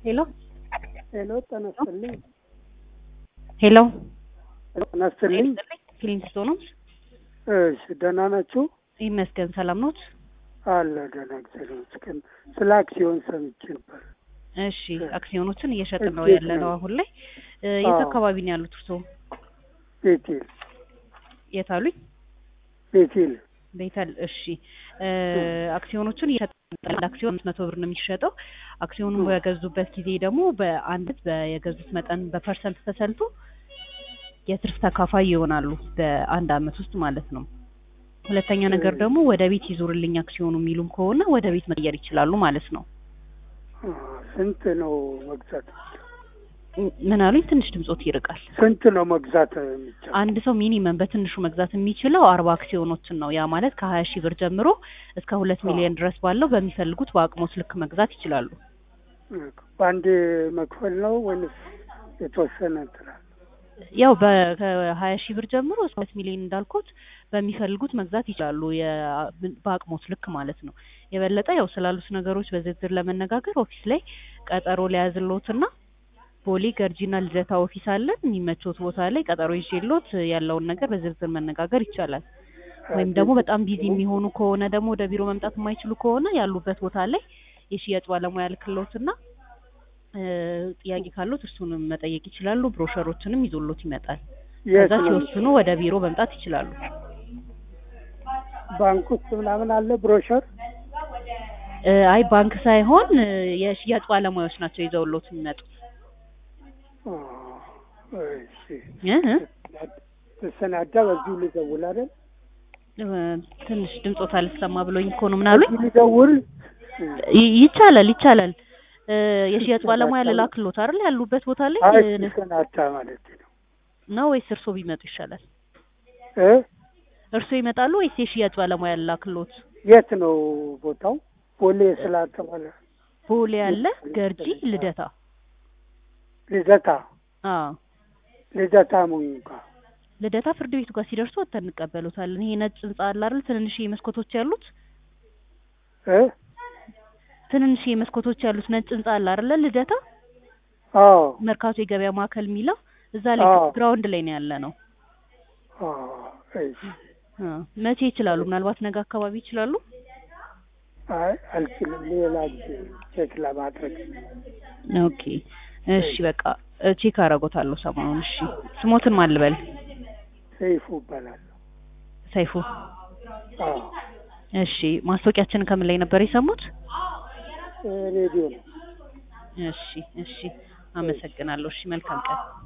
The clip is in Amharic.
ሄሎ ሄሎ ጤና ይስጥልኝ። ሄሎ ጤና ይስጥልኝ። ክሊንስቶ ነው። እሺ ደህና ናችሁ? ይመስገን ሰላም ኖት? አለ ደህና እግዚአብሔር ይመስገን። ስለ አክሲዮን ሰምቼ ነበር። እሺ አክሲዮኖችን እየሸጥን ነው እሺ፣ ያለ ነው አሁን ላይ። እ፣ የት አዎ። አካባቢ ነው ያሉት እርስዎ? ቤቴል የት አሉኝ? ቤቴል ቤተል። እሺ እ፣ አክሲዮኖችን እየሸጥን አንድ አክሲዮን አምስት መቶ ብር ነው የሚሸጠው። አክሲዮኑን በገዙበት ጊዜ ደግሞ በአንድ የገዙት መጠን በፐርሰንት ተሰልቶ የትርፍ ተካፋይ ይሆናሉ በአንድ አመት ውስጥ ማለት ነው። ሁለተኛ ነገር ደግሞ ወደ ቤት ይዞርልኝ አክሲዮኑ የሚሉም ከሆነ ወደ ቤት መቀየር ይችላሉ ማለት ነው። አ፣ ስንት ነው መግዛት? ምን አሉኝ? ትንሽ ድምጾት ይርቃል። ስንት ነው መግዛት የሚቻለው? አንድ ሰው ሚኒመም በትንሹ መግዛት የሚችለው አርባ አክሲዮኖችን ነው። ያ ማለት ከሀያ ሺህ ብር ጀምሮ እስከ ሁለት ሚሊዮን ድረስ ባለው በሚፈልጉት በአቅሞት ልክ መግዛት ይችላሉ። በአንድ መክፈል ነው ወይንስ የተወሰነ እንትናል? ያው ከሀያ ሺህ ብር ጀምሮ እስከ ሁለት ሚሊዮን እንዳልኩት በሚፈልጉት መግዛት ይችላሉ። የ- በአቅሞት ልክ ማለት ነው። የበለጠ ያው ስላሉት ነገሮች በዝርዝር ለመነጋገር ኦፊስ ላይ ቀጠሮ ሊያዝልዎትና ቦሌ ገርጂና ልደታ ኦፊስ አለን። የሚመቾት ቦታ ላይ ቀጠሮ ይዤልዎት ያለውን ነገር በዝርዝር መነጋገር ይቻላል። ወይም ደግሞ በጣም ቢዚ የሚሆኑ ከሆነ ደግሞ ወደ ቢሮ መምጣት የማይችሉ ከሆነ ያሉበት ቦታ ላይ የሽያጭ ባለሙያ ልክልዎትና እ፣ ጥያቄ ካሉት እርሱንም መጠየቅ ይችላሉ። ብሮሸሮችንም ይዞሎት ይመጣል። የት ከዛ ነው? ሲወስኑ ወደ ቢሮ መምጣት ይችላሉ። ባንክ ውስጥ ምናምን አለ ብሮሸር? እ፣ አይ ባንክ ሳይሆን እ፣ የሽያጭ ባለሙያዎች ናቸው ይዘውሎት የሚመጡት። አ፣ እሺ እ እ፣ ተሰናዳ በዚሁ ልደውል አይደል? እ፣ ትንሽ ድምጾት አልሰማ ብሎኝ እኮ ነው። ምን አሉኝ? በዚሁ ልደውል? ይ- ይቻላል ይቻላል። እ፣ የሽያጭ ባለሙያ ልላክሎት አይደል? ያሉበት ቦታ ላይ አይ እ፣ ተሰናዳ ማለት ነው ነው ወይስ እርሶ ቢመጡ ይሻላል? እ እርሶ ይመጣሉ ወይስ የሽያጭ ባለሙያ ልላክሎት? የት ነው ቦታው? ቦሌ ስላልተባለ ቦሌ ያለ ገርጂ፣ ልደታ። ልደታ አዎ ልደታ ሙኝካ ልደታ ፍርድ ቤቱ ጋር ሲደርሱ ወጥተን እንቀበሉታለን። ይሄ ነጭ ህንጻ አለ አይደል? ትንንሽ መስኮቶች ያሉት እ ትንንሽ መስኮቶች ያሉት ነጭ ህንጻ አለ አይደል? ልደታ አዎ መርካቶ የገበያ ማዕከል የሚለው እዛ ላይ አዎ። ግራውንድ ላይ ነው ያለ ነው። አዎ እሺ አ፣ መቼ ይችላሉ? ምናልባት ነገ አካባቢ ይችላሉ? አይ አልችልም ሌላ ጊዜ ቼክ ለማድረግ ኦኬ እሺ፣ በቃ እ፣ ቼክ አደርጎታለሁ ሰሞኑን። እሺ፣ ስሞትን ማን ልበል? ሰይፉ እባላለሁ ሰይፉ። አዎ እሺ፣ ማስታወቂያችንን ከምን ላይ ነበር የሰሙት? ሬዲዮ ነው እሺ፣ እሺ፣ አመሰግናለሁ። እሺ፣ መልካም ቀን።